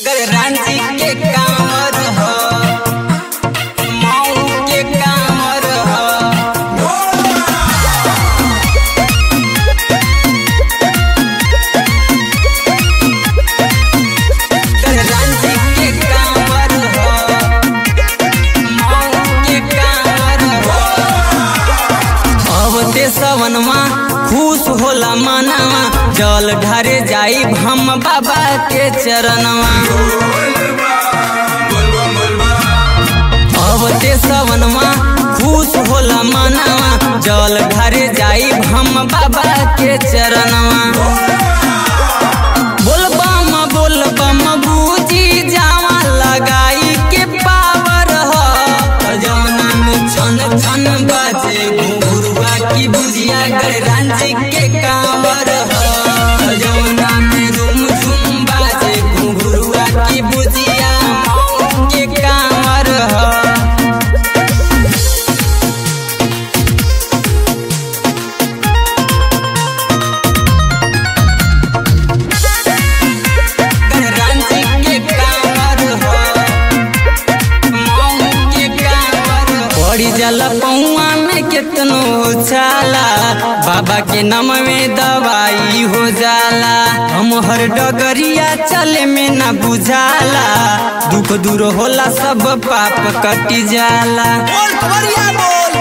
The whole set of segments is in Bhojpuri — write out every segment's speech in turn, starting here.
रांची के कांवर ह मऊ के कांवर ह रांची के कांवर ह मऊ के कांवर ह अब ते सवनमा खुश होला मनवा जल ढारे जाई हम बाबा के चरणवा अब ते सवनमा खुश होला मनवा जल ढारे जाई हम बाबा के चरणवा बोल बम बोल बम बूजी जावा लगाई के पावर ह जौना में छन छन बाजे घुंघरुआ की बुझिया गए रांची के कांवर ह जौना में झुम झुम बाजे घुंघरुआ की बुझिया मऊ के कांवर ह रांची के कांवर ह मऊ के कांवर पड़ी जाला पौआ में केतनो छाला बाबा के नाम में दवाई हो जाला हम हर डगरिया चले में ना बुझाला दुख दूर होला सब पाप कटी जाला बोल कवरिया बोल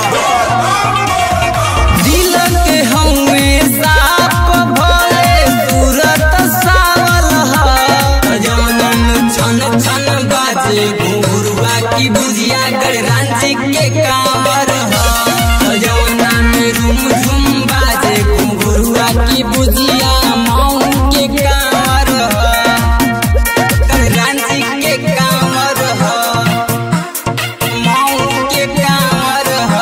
दिल के हमें साप भले सूरत सावल ह जौनन छन छन बाजे घुंघरुआ की बुझिया गए रांची के कांवर ह जौना में रूम झुम बाजे घुंघरुआ की बुझिया मऊ के कांवर ह रांची के कांवर ह मऊ के कांवर ह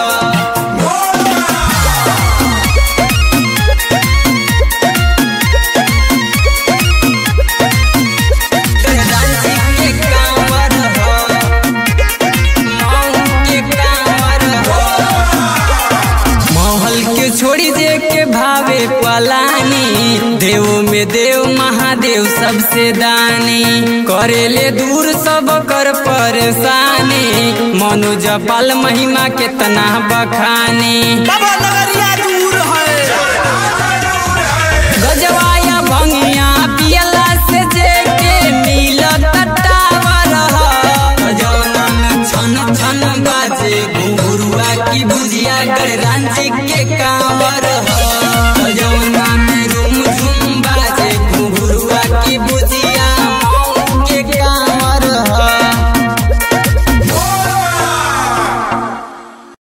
रांची के कांवर ह मऊ के कांवर ह महल के छोड़ी दे के भावे पलानी देव में देव महादेव सबसे दानी करेले दूर सब कर परेशानी मनु जपाल महिमा केतना बखानी बाबा नगरिया